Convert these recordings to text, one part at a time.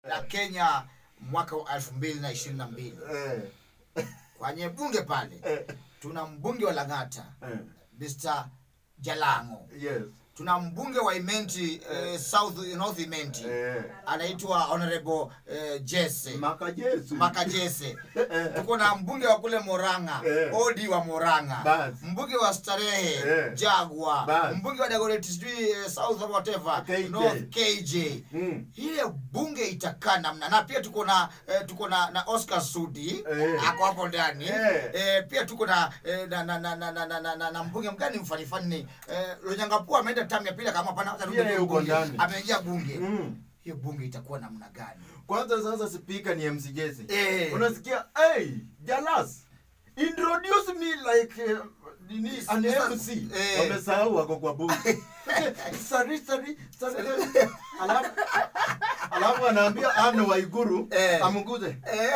la Kenya mwaka wa elfu mbili na ishirini na mbili Eh, kwenye bunge pale eh, tuna mbunge wa Lang'ata eh, Mr. Jalango, yes. tuna mbunge wa Imenti eh, South North Imenti Eh, anaitwa Honorable eh, Jesse Maka Jesu. Makajese. Tuko na mbunge wa kule Moranga, Eh. Odi wa Moranga, Bas. mbunge wa Starehe, Eh. Jagwa, Bas. mbunge wa Dagoretti sijui eh, South or whatever, KJ. North KJ. Mm. Ile bunge itakaa namna na pia tuko na eh, tuko na, na Oscar Sudi Eh. ako hapo ndani Eh. eh, pia tuko na, eh, na, na, na, na, na, na, na, na, na mbunge mgani mfanifani eh, Lonyangapuo ameenda tamu ya pili kama hapana hata Pia yeye yuko bunge. ndani. ameingia bunge Mm. hiyo bunge itakuwa namna gani? kwanza sasa spika ni mc jesse Eh. unasikia hey, jalas introduce me like uh, nini an mc Eh. wamesahau wako kwa bunge sorry sorry sorry alafu alafu anaambia ane waiguru Eh. amguze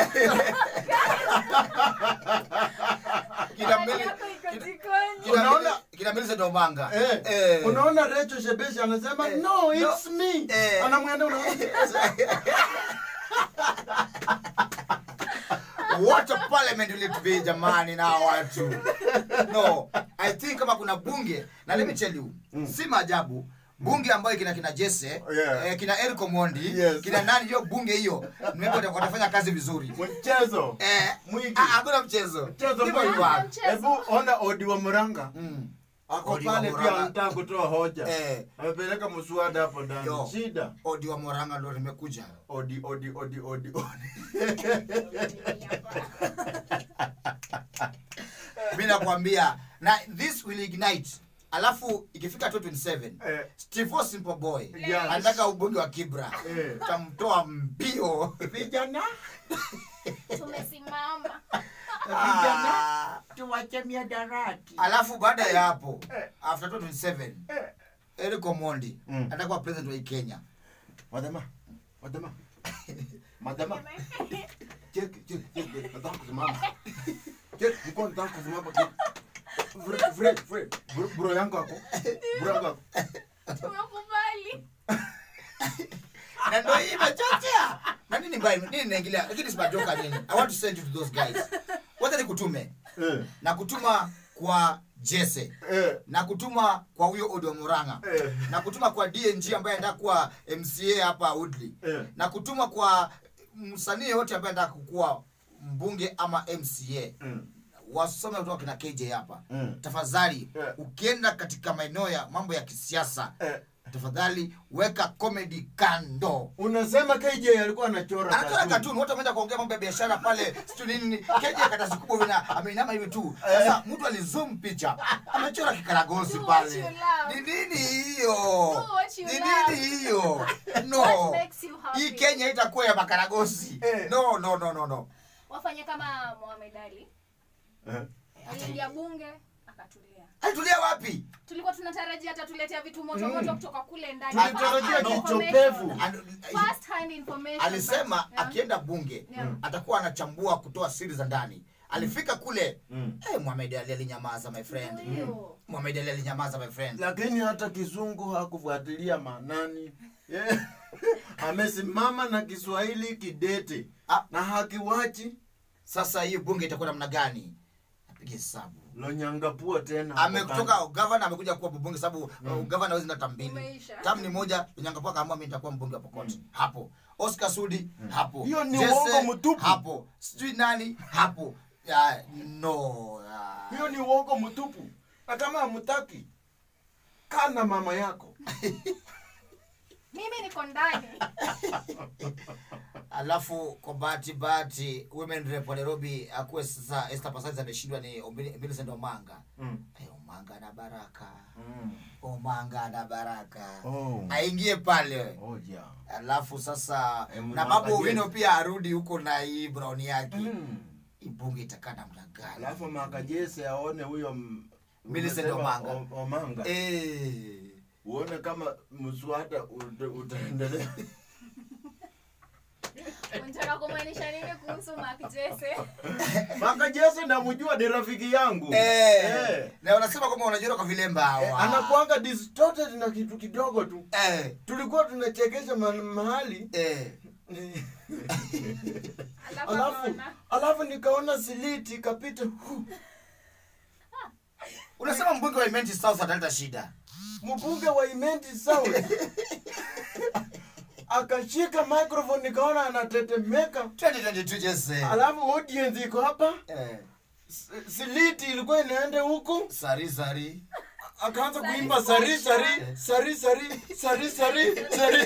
Kina Hali Meli- yako iko kina- jikoni. kina Unaona- Meli- kina Millicent Omanga Eh, Eh. unaona Recho Shebeshi anasema Eh. no No. it's me Eh. anamwenda unaona what a parliament will it be jamani na hawa watu no i think kama kuna bunge na let me tell you si maajabu bunge ambayo kina kina Jesse Yeah. eh, kina Eric Omondi Yes. kina nani hiyo bunge hiyo maybe wata- watafanya kazi vizuri mchezo eh Mwingi. ah, hakuna mchezo mchezo Hivyo mwingi. hivyo. Hakuna mchezo. hebu ona odi wa muranga Mm. ako Odi wa pale Murang'a. pia anataka kutoa hoja Eh. amepeleka mswada hapo ndani Yo. shida odi wa Moranga ndo nimekuja odi odi odi odi odi mi nakwambia na this will ignite alafu ikifika 2027 Eh. Steve Simple Boy Yes. anataka ubunge wa Kibra Eh. tamtoa mbio vijana tumesimama vijana Ah. tuwache miadarati alafu baada ya hapo Eh. after 2027 Eh. Eric Omondi Mm. atakuwa president wa hii Kenya madama madama madama cheki cheki cheki nataka kusimama cheki niko nataka kusimama cheki Fred Fred Fred bro, bro yangu hapo bro yangu hapo tumekubali na ndio hii imechochea na nini mbaya nini naingilia lakini si majoka nini i want to send you to those guys wacha nikutume eh na kutuma kwa Jesse eh na kutuma kwa huyo Odo Muranga Eh. na kutuma kwa DNG ambaye anataka kuwa MCA hapa Woodley Eh. na kutuma kwa msanii yote ambaye anataka kuwa mbunge ama MCA Mm. wasome kutoka kina KJ hapa Mm. tafadhali Eh. ukienda katika maeneo ya mambo ya kisiasa eh tafadhali weka comedy kando unasema KJ alikuwa anachora anachora cartoon. katuni wote wameenda kuongea mambo ya biashara pale sijui nini nini. keja katasi kubwa vina ameinama hivi tu sasa mtu alizoom picha amechora kikaragosi Do what pale you love. ni nini hiyo Do what you ni love. nini hiyo What no makes you happy? hii kenya itakuwa ya makaragosi Eh. no no no no no wafanye kama Mohamed Ali Eh. aliingia bunge akatulia alitulia wapi tulikuwa tunatarajia atatuletea vitu moto moto kutoka kule ndani Tulitarajia First hand kichopevu. information. And- First hand information, alisema but, yeah. akienda bunge Yeah. atakuwa anachambua kutoa siri za ndani alifika kule Mm. eh, Mohamed Ali alinyamaza my friend Ndio. Mohamed Ali alinyamaza my friend lakini hata kizungu hakufuatilia manani yeah. amesimama na kiswahili kidete Ah. na hakiwachi sasa hii bunge itakuwa namna gani apige hesabu lonyangapua tena ametoka gavana amekuja kuwa mbunge sababu uh, gavana hawezi na tam mbili Umeisha. tam ni moja nyangapua kaamua mimi nitakuwa mbunge wa Pokot hapo Oscar Sudi hapo Hiyo ni Jesse, uongo mtupu. hapo sijui nani hapo ya, no ya. hiyo ni uongo mtupu na kama hamtaki kana mama yako mimi niko ndani alafu kwa bahati bahati women rep wa Nairobi akuwe sasa Esther Passaris ameshindwa ni Ombi- Millicent Omanga mm. Eh, Omanga na Baraka Mm. Omanga na Baraka Oh. aingie pale Oh, yeah. alafu sasa Eh, na Mwaka babu wino Jesse. pia arudi huko na hii brown yake Mm. hii bunge itakaa namna gani alafu makajese aone huyo m- Millicent umesema Omanga. O- omanga Eh. uone kama mswada ut- utaendelea unataka kumaanisha nini kuhusu Mark Jesse makajese namjua ni rafiki yangu Eh. Eh. na wanasema kwamba wanajiona kwa vilemba hawa Eh, anakuanga distorted na kitu kidogo tu eh. tulikuwa tunachekesha ma- mahali Eh. Alafu alafu akaona. alafu nikaona siliti ikapita hu. unasema mbunge wa Imenti South ataleta shida mbunge wa Imenti South akashika microphone nikaona anatetemeka 2022 just say alafu audience iko hapa eh, S- siliti ilikuwa inaenda huku sari sari akaanza kuimba sari sari sari sari sari sari sari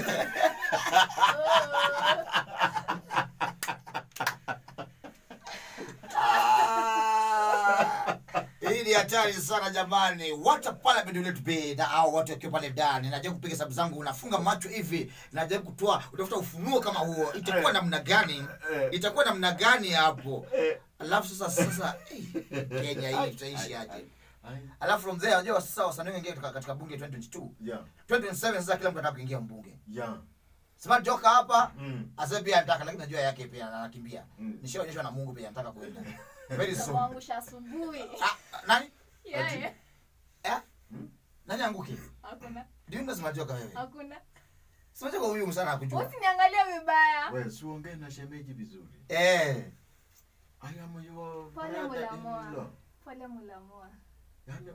Ah, hii ni hatari sana jamani wacha parliament let be na hao watu wakiwa pale ndani najaribu kupiga sababu zangu unafunga macho hivi najaribu kutoa utafuta ufunuo kama huo itakuwa namna gani itakuwa namna gani hapo alafu sasa sasa eh, kenya hii tutaishi aje alafu from there unajua sasa wasanii wengine katika, katika bunge 2022 Yeah, 2027 sasa kila mtu anataka kuingia mbunge yeah. Smart Joka hapa Mm. asa pia anataka lakini najua yake pia anakimbia Mm. nishaonyeshwa na Mungu pia anataka kuenda very soon Namwangusha asubuhi. ah, nani Yeye. eh nani anguke Hakuna. ndio ndo Smart Joka wewe Hakuna. Smart Joka huyu msana hakujua Usiniangalie vibaya. We, si uongee na shemeji vizuri. eh I am your Pole brother-in-law. mulamoa. Pole mulamoa. Yaani,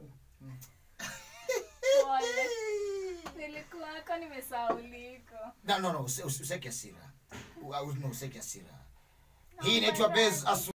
Pole. Nilikuwako nimesahauliko. no no no usi- usi- useke hasira U- u- no, useke hasira hii inaitwa base asu